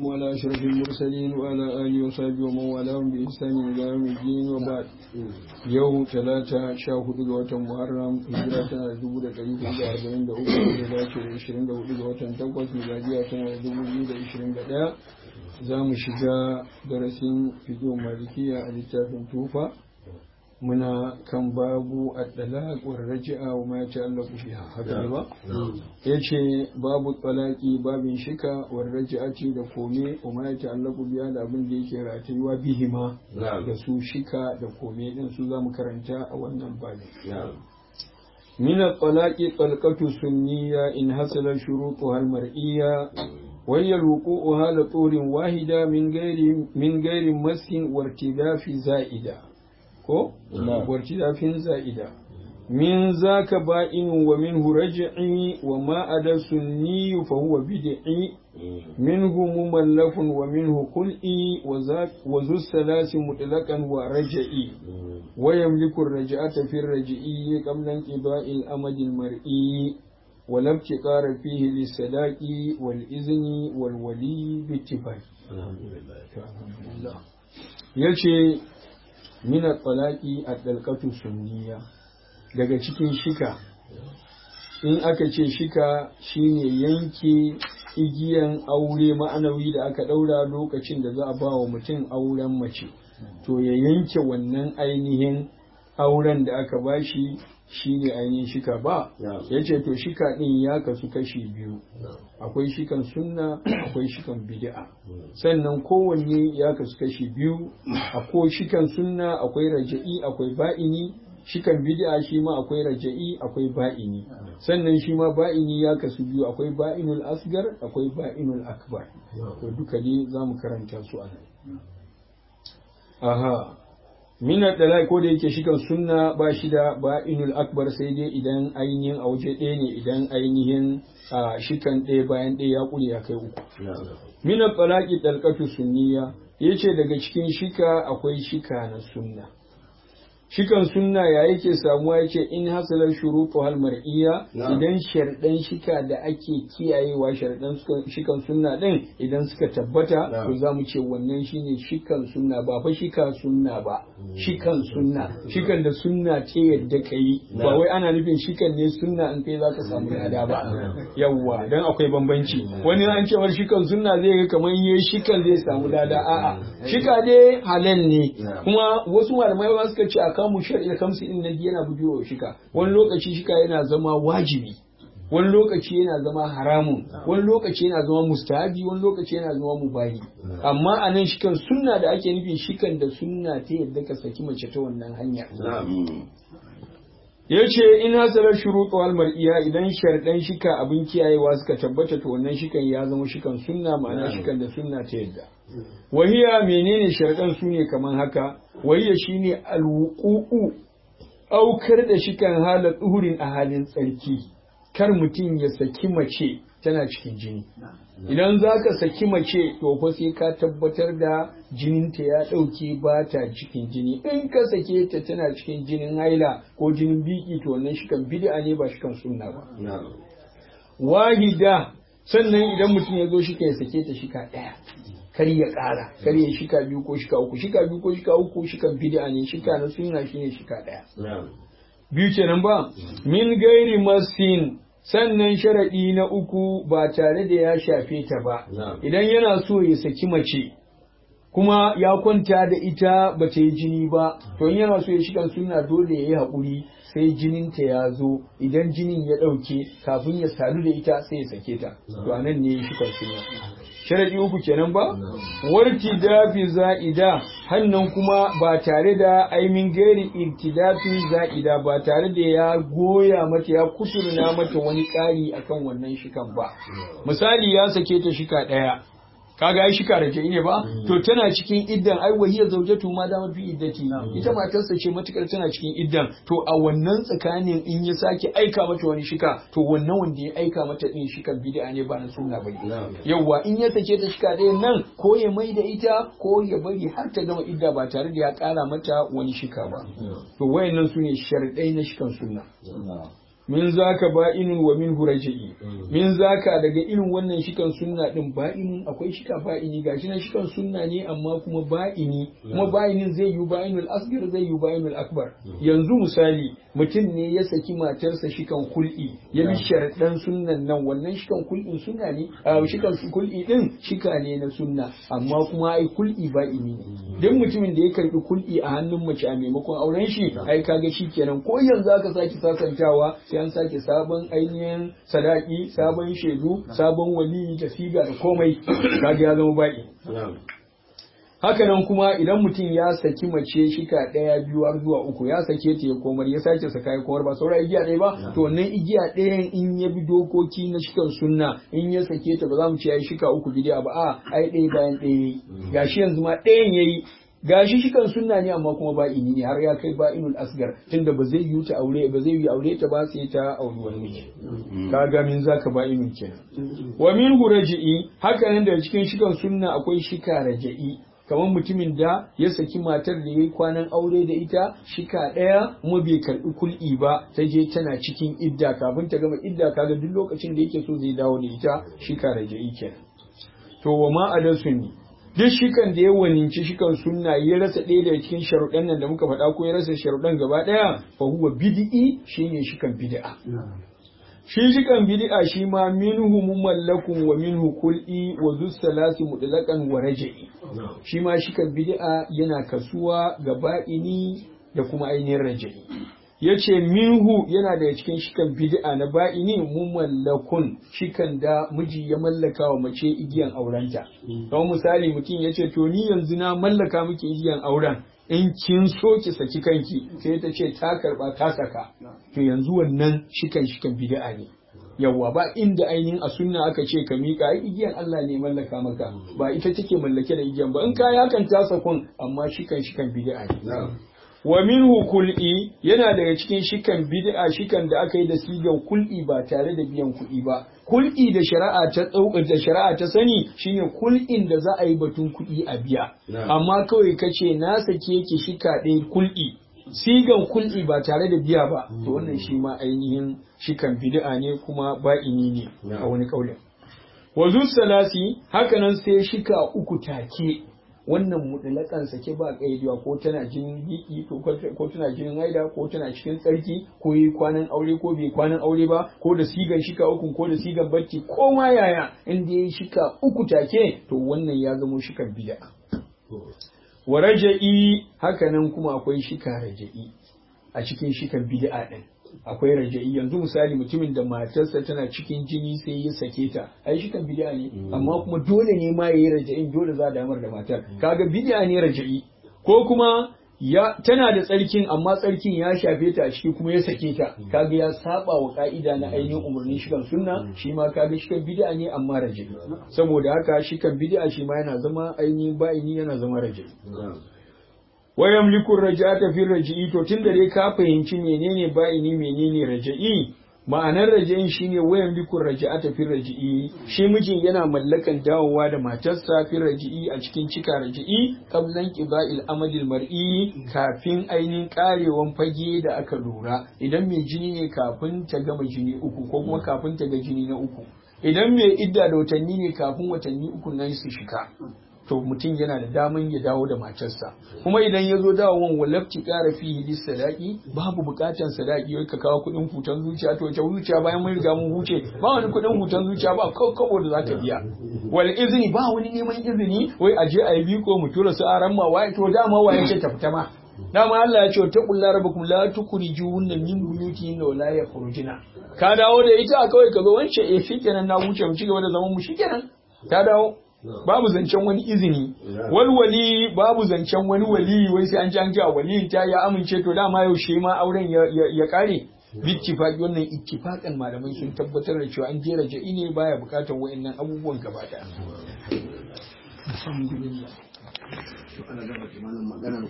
والسلام على أشرف المرسلين وعلى آله وصحبه ومن والاهم بإحسان إلى يوم الدين وبعد يوم ثلاثة شاهد وتم محرم هجرة دبودة قريب إلى أربعين دقيقة إلى عشرين دقيقة وتم تقوى ميلادية سنة دبودة عشرين دقيقة za mu shiga darasin fiƙo malikiya a littafin tufa muna kan babu addalaq wa raji'a wa ma yata'allaqu biha haka ne ba yace babu talaqi babin shika wa raji'ati da kome wa ma yata'allaqu biha da abin da yake ratayuwa bihima da su shika da kome din su zamu karanta a wannan babin من الطلاق طلقة سنية إن حصل شروطها المرئية وهي الوقوع على طول واحدة من غير من غير مس وارتداف زائدة كو وارتداف زائدة من ذاك بائن ومنه رجعي وما أدى سني فهو بدعي منه مملف ومنه خلئي وذو الثلاث مطلقا ورجعي ويملك الرجعة في الرجعي قبل انقضاء الأمد المرئي ولا ابتكار فيه للصداق والإذن والولي باتفاق الحمد لله يلشي من الطلاق الدلقة السنية daga cikin shika in aka ce shika shine yanke igiyan aure ma'anawi da aka ɗaura lokacin da za a ba wa mutum auren mace to ya yanke wannan ainihin auren da aka bashi shine ainihin shika ba ya ce to shika ɗin ya kasu kashi biyu akwai shikan sunna akwai shikan bid'a sannan kowanne ya kasu kashi biyu akwai shikan sunna akwai raja'i akwai ba'ini shikan bid'a shi ma akwai raja'i akwai ba'ini sannan shi ma ba'ini ya kasu biyu akwai ba'inul asgar akwai ba'inul akbar to duka ne za mu karanta su a nan aha mina dalai ko da yake shikan sunna ba shi da ba'inul akbar sai dai idan ainihin a waje ɗaya ne idan ainihin shikan ɗaya bayan ɗaya ya ƙure ya kai uku mina talaqi dalqatu sunniya yace daga cikin shika akwai shika na sunna shikan sunna ya yake samuwa yake in hasalar shurutu hal mar'iyya idan sharɗan shika da ake kiyayewa sharɗan shikan sunna din idan suka tabbata to za mu ce wannan shine shikan sunna ba fa shika sunna ba shikan sunna shikan da sunna ce yadda kai ba wai ana nufin shikan ne sunna in kai zaka samu lada ba yawwa dan akwai bambanci wani an cewar shikan sunna zai ga kamar yayi shikan zai samu lada a'a shika dai halal ne kuma wasu malamai ba suka ce a kamu shari'a kamsi din nan yana bujewa shika wani lokaci shika yana zama wajibi wani lokaci yana zama haramun wani lokaci yana zama mustahabi wani lokaci yana zama mubahi amma a nan shikan sunna da ake nufi shikan da sunna ta yadda ka saki mace ta wannan hanya ya ce in hasalar shuruɗu wal mar'iya idan sharɗan shika abin kiyayewa suka tabbata to wannan shikan ya zama shikan sunna ma'ana shikan da sunna ta yadda wahiya menene sharɗan su ne kamar haka wahiya shine alwuqu'u aukar da shikan halar tsuhurin a halin tsarki kar mutum ya saki mace tana cikin jini idan za ka saki mace to fa sai ka tabbatar da jininta ya ɗauke ba ta cikin jini in ka sake ta tana cikin jinin haila ko jinin biki to wannan shikan bid'a ne ba shikan sunna ba wahida sannan idan mutum ya zo shika ya sake ta shika ɗaya kar ya ƙara kar ya shika biyu ko shika uku shika biyu ko shika uku shikan bid'a ne shika na sunna shine shika ɗaya biyu kenan ba min gairi masin sannan sharaɗi na uku ba tare da ya shafe ta ba idan yana so ya saki mace kuma ya kwanta da ita ba ta yi jini ba to in yana so ya shiga suna dole ya yi haƙuri sai jininta ya zo idan jinin ya ɗauke kafin ya sadu da ita sai ya sake ta to a nan ne ya shiga suna sharaɗi uku kenan ba warti dafi za'ida hannan kuma ba tare da aimin gairi irtidafi za'ida ba tare da ya goya mata ya kuturna mata wani ƙari akan wannan shikan ba misali ya sake ta shika ɗaya kaga ai shika rake ne ba to tana cikin iddan ai wahiya zaujatu ma da fi iddati ita matarsa ce matukar tana cikin iddan to a wannan tsakanin in ya sake aika mata wani shika to wannan wanda ya aika mata din shikan bid'a ne ba na sunna bane yawa in ya sake ta shika ɗayan nan ko ya mai da ita ko ya bari har ta gama idda ba tare da ya ƙara mata wani shika ba to wayannan sune sharadai na shikan sunna min zaka ba'inun wa min huraji'i min zaka daga irin wannan shikan sunna din ba'inun akwai shika ba'ini gashi na shikan sunna ne amma kuma ba'ini kuma ba'inin zai yi ba'inul asghar zai yi ba'inul akbar yanzu misali mutum ne ya saki matarsa shikan kul'i ya bi sharadan sunnan nan wannan shikan kul'in sunna ne a shikan kul'i din shika ne na sunna amma kuma ai kul'i ba'ini ne duk mutumin da ya karbi kul'i a hannun mace a maimakon auren shi ai kaga shikenan ko yanzu aka saki sasantawa sai an sake sabon ainihin sadaki sabon shaidu sabon wali da siga da komai kaga ya zama ba'i hakanan kuma idan mutum ya saki mace shika ɗaya biyu har zuwa uku ya sake ta ya komar ya sake saka ya komar ba saura igiya ɗaya ba to wannan igiya ɗayan in ya bi dokoki na shikan sunna in ya sake ta ba za mu ce ya yi shika uku bidiya ba a ai ɗaya bayan ɗaya gashi yanzu ma ɗayan yayi gashi shi kan sunna ne amma kuma ba ini ne har ya kai ba inul asgar tunda ba zai yi ta aure ba zai yi aure ta ba sai ta auri wani miji kaga min zaka ba inul kenan wa min huraji'i haka nan da cikin shikan sunna akwai shika raja'i kamar mutumin da ya saki matar da yayi kwanan aure da ita shika ɗaya kuma bai karɓi kul'i ba ta je tana cikin idda kafin ta gama idda kaga duk lokacin da yake so zai dawo da ita shika raja'i kenan to wa ma adasun duk shikan da ya waninci shikan sunna ya rasa ɗaya daga cikin sharuɗan nan da muka faɗa ko ya rasa sharuɗan gaba ɗaya fa huwa bid'i shine shikan bid'a shi shikan bid'a shi ma minhu mumallakun wa minhu kul'i wa dus salasi mutlaqan wa raj'i shi ma shikan bid'a yana kasuwa ga ba'ini da kuma ainihin raj'i yace minhu yana daga cikin shikan bid'a na ba'ini mumallakun shikan da miji ya mallaka wa mace igiyan aurenta kamar misali mutum yace to ni yanzu na mallaka miki igiyan auren in kin so ki saki kanki sai ta ce ta karba ta saka to yanzu wannan shikan shikan bid'a ne yawwa ba inda ainihin a sunna aka ce ka miƙa ai igiyan Allah ne mallaka maka ba ita take mallake da igiyan ba in ka yakan ta sakon amma shikan shikan bid'a ne wa minhu kul'i yana daga cikin shikan bid'a shikan da aka yi da sigan kul'i ba tare da biyan kuɗi ba kul'i da shari'a ta da shari'a ta sani shine kul'in da za a yi batun kuɗi a biya amma kawai kace na sake ki shika ɗaya kul'i sigan kul'i ba tare da biya ba to wannan shi ma ainihin shikan bid'a ne kuma ba'ini ne a wani kaulin wazu salasi hakanan sai shika uku take wannan mutlakan sake ba kaidiwa ko tana jinin biki ko tana jinin haida ko tana cikin tsarki ko yi kwanan aure ko bai kwanan aure ba ko da sigan shika uku ko da sigan barci ko ma yaya in da yayi shika uku take to wannan ya zamo shikan bid'a wa raja'i hakanan kuma akwai shika raja'i a cikin shikan bid'a din akwai raja'i yanzu misali mutumin da matarsa tana cikin jini sai ya sake ta ai shi kan bid'a ne amma kuma dole ne ma yayi raja'in dole za a damar da matar kaga bid'a ne raja'i ko kuma ya tana da tsarkin amma tsarkin ya shafe ta a ciki kuma ya sake ta kaga ya saba wa ka'ida na ainihin umarnin shi kan sunna shi ma kaga shi kan bid'a ne amma raja'i saboda haka shi kan bid'a shi ma yana zama ainihin ba'ini yana zama raja'i wa yamliku raja'ata fi raji'i to tunda dai ka fahimci menene ba'ini menene raja'i ma'anar raja'in shine wa yamliku raja'ata fi raji'i shi mijin yana mallakan dawowa da matarsa fi raji'i a cikin cika raji'i qablan qiba'il amadil mar'i kafin ainihin karewan fage da aka lura idan mai jini ne kafin ta gama jini uku ko kuma kafin ta ga jini na uku idan mai idda da watanni ne kafin watanni uku nan su shika to mutum yana da daman ya dawo da matarsa kuma idan ya zo dawowar walafci ƙara fi hidis sadaki babu buƙatar sadaki wai ka kawo kuɗin hutan zuciya to wace zuciya bayan mun riga mun huce ba wani kuɗin hutan zuciya ba kabo da za ta biya wal izini ba wani neman izini wai aje a yi biko mu tura su aran ma waye to dama waye ce ta fita ma dama Allah ya ce ta kullu rabbukum la tukhrijunna min buyutihinna wa la yakhrujuna ka dawo da ita kawai ka zo wance eh shikenan na huce mu ci gaba da zaman mu shikenan ta dawo babu zancen wani izini walwali babu zancen wani wali wai sai an ji an ji a waliyin ta ya amince to dama yaushe ma auren ya kare bittifaqi wannan ittifaqan malamai sun tabbatar da cewa an jera ja'i ne baya bukatar wayannan abubuwan gaba daya alhamdulillah